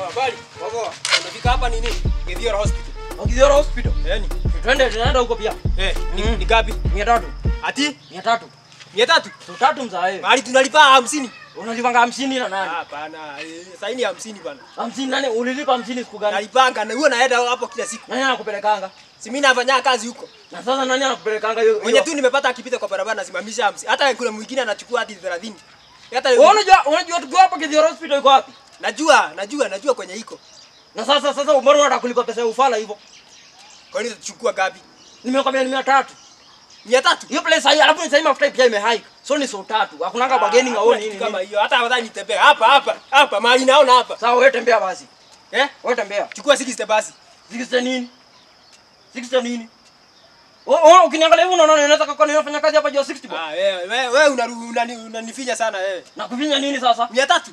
Habari. Poa. Umefika hapa nini? Githiora Hospital. Wakidhora hospital. Yaani, Twende tunaenda huko pia. eh, ni, Mm. ni gapi? 300. Ati 300. 300. So tatu mzae. Mahali tunalipa 50. Unalipanga 50 na nani? Hapana, eh, saini 50 bwana. 50 nani? Ulilipa 50 siku gani? Nalipanga na huwa naenda hapo kila siku. Nani anakupelekanga? Si mimi nafanya kazi huko. Na sasa nani anakupelekanga hiyo? Mwenye hiyo? tu nimepata akipita kwa barabara nasimamisha 50. Hata kuna mwingine anachukua hadi 30. Hata Wewe unajua unajua tukiwa hapa Kidhiora hospital iko wapi? najua, najua, najua kwenye iko. Na sasa sasa mbona unataka kulipa pesa ya ufala hivyo? Kwa nini tutachukua gapi? Nimekwambia ni 300. 300. Hiyo place hii alafu sasa mafuta pia imehike. So ni so tatu. Hakunanga bageni Ah, ngao hakuna nini. kitu kama nini. hiyo. Hata afadhali nitembea hapa hapa hapa mahali naona hapa. Sawa wewe tembea basi. Eh? Wewe tembea. Chukua 60 basi. Sikista nini? Sikista nini? Oh, oh, ukiniangalia hivi unaona unaweza kaka ninafanya kazi hapa juu ya 60 bwana. Ah, wewe wewe wewe unaru- unani- unanifinya sana wewe. Na kufinya nini sasa? 300.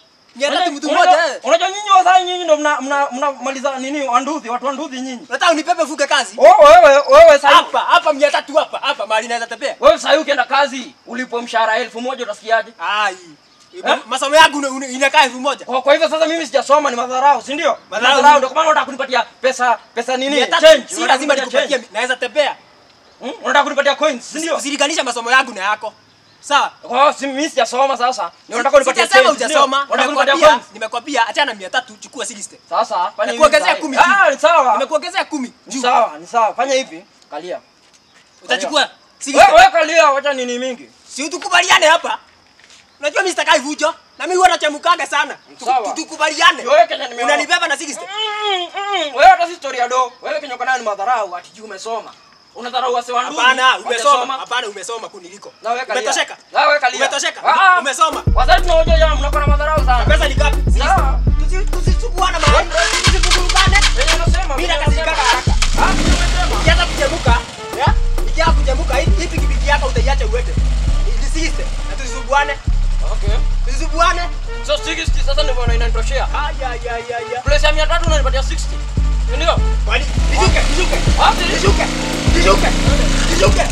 300 mtu Unajua- mmoja eh. Unajua nyinyi wazai nyinyi ndio mna mna mnamaliza nini wanduthi, watu wanduthi nyinyi. Unataka unipepe fuke kazi? Oh, wewe wewe sasa Hapa hapa 300 hapa hapa mahali naweza tembea. wewe sasa ukienda kazi ulipwe mshahara elfu moja utasikiaje? Ai. Eh? Masomo yangu una- una- inakaa elfu moja. Kwa, kwa hivyo sasa mimi sijasoma ni madharau, si ndio? Madharau. Madharau ndio kwa maana unataka kunipatia pesa pesa nini? 300 Change. si Unataka lazima kunipatia nikupatie, change. naweza tembea. Hmm? Unataka kunipatia coins, si ndio? Usilinganisha masomo yangu na yako. Sawa? Kwa hiyo si mimi sijasoma sasa. Ni unataka kunipatia Sijasema change, si ndio? hujasoma. Unataka kunipatia Nimekwambia, coins. nimekwambia achana 300 chukua 60. Sasa fanya hivi. Nimekuongezea mzai. kumi Ah, ni sawa. Nimekuongezea 10 Ni juu. sawa, ni sawa. Fanya hivi. Kalia. Utachukua Wewe 60. wewe kalia, wacha nini mingi. Si tukubaliane hapa. Unajua mimi sitakai vujo. Na mimi huwa nachemkaga sana. Tu- Sawa. tu- Tukubaliane. Wewe Kenya nimeona. Unanibeba na 60. Mm, mm, Wewe hata si story do. Wewe Kenya uko nayo ni madharau ati juu umesoma. Unadharau wase wandugu. Hapana, umesoma. Hapana, umesoma kuniliko. Na wewe kalia. Umetosheka? Na wewe kalia. Umetosheka? Ah, ah. Umesoma. Wazazi tunaoja jamaa mnakuwa na madharau sana. Pesa ni ngapi? Sawa. Tusi- Tusisukuane mahali. Tusivurugane. Wenye unasema. Mimi wenye nakasirika unasema. haraka. Ah, mimi nimesema. Ukianza kuchemuka, ya? Ikianza kuchemuka, hii hii pikipiki yako utaiacha uende. Nisiste. Na tusisukuane. Okay. Tusisukuane. So 60 sasa ndio bwana inanitoshea. Aya ya ya ya. Place ya 300 unanipatia 60. Ndio? Kwani nishuke, nishuke. Ah, si- Nishuke. Nishuke. Nishuke.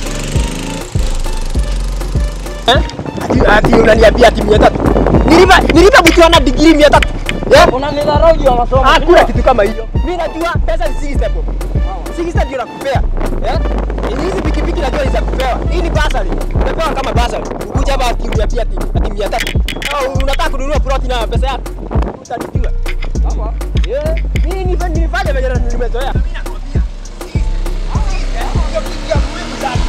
Eh? Ati ati unaniambia ati 300. Nilipa nilipa kukiona degree 300. Eh? Unanidharau juu ya masomo. Hakuna kitu kama hiyo. Mimi najua pesa ni 60 hapo. 60 ndio nakupea. Eh? Hizi pikipiki najua ni za kupewa. Hii ni basari. Unapewa kama basari. Ukuja hapa ati uniatia ati ati 300. Au unataka kununua plot na pesa yako. Utanijua. Hapa. Eh, mimi ni nilifanya venye nimezoea. Mimi nakwambia. Ndio kitu ya muhimu sana.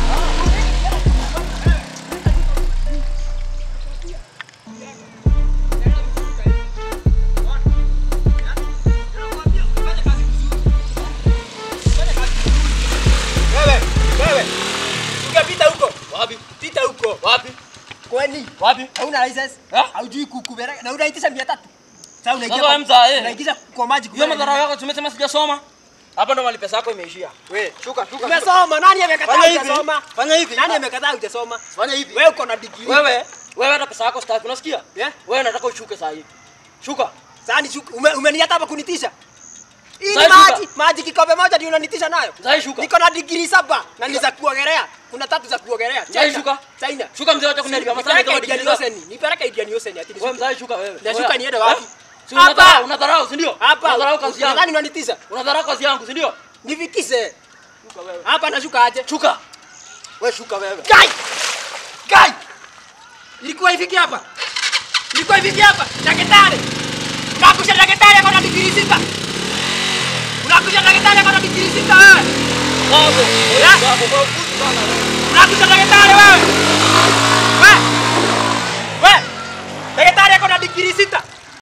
Wewe, wewe. Ungepita huko. Wapi? Pita huko. Wapi? Kwani Wapi? hauna license? Eh? Haujui kukubera na unaitisha 300. Sasa unaingia. Sasa kwa- mzaa, eh. Unaingiza kwa maji Hiyo kubera. madharau yako tumesema sijasoma. Hapa ndo mali pesa yako imeishia. We, shuka, shuka. Umesoma, nani amekataa Fanya hivi. hujasoma? Fanya hivi. Nani amekataa hujasoma? Fanya hivi. Wewe uko na degree. Wewe, wewe hata pesa yako sitaki, unasikia? Yeah? Wewe nataka ushuke saa hii. Shuka. Sasa ni shuka- ume, umeniata hapa kunitisha. Hii ni Sasa shuka. maji, maji kikombe moja ndio unanitisha nayo. Saa hii shuka. Niko na degree saba na ni za kuogelea. Kuna tatu za kuogelea. Sasa hii shuka. China. Shuka mzee wacha kuniharibia masaa Nipeleke kama Indian digrii zako. Ocean. Nipeleke Indian Ocean ati Wewe nishuke. mzee shuka wewe. Nashuka Wewe. niende wapi? Eh? Si Hapa. unadharau, unadharau, si ndio? Hapa. Unadharau kazi yangu. Unadhani unanitisha? Unadharau kazi yangu, si ndio? Nivikise. Shuka wewe. Hapa nashuka aje? Shuka. Wewe shuka wewe. Kai! Kai! Ilikuwa ifiki hapa. Ilikuwa ifiki hapa. Daktari. Unakusha daktari ako na digrii sita. Unakusha daktari ako na digrii sita wewe. Bravo. Eh? Bravo, bravo sana wewe. Unakusha daktari wewe. Wewe. Wewe. Daktari ako na digrii sita.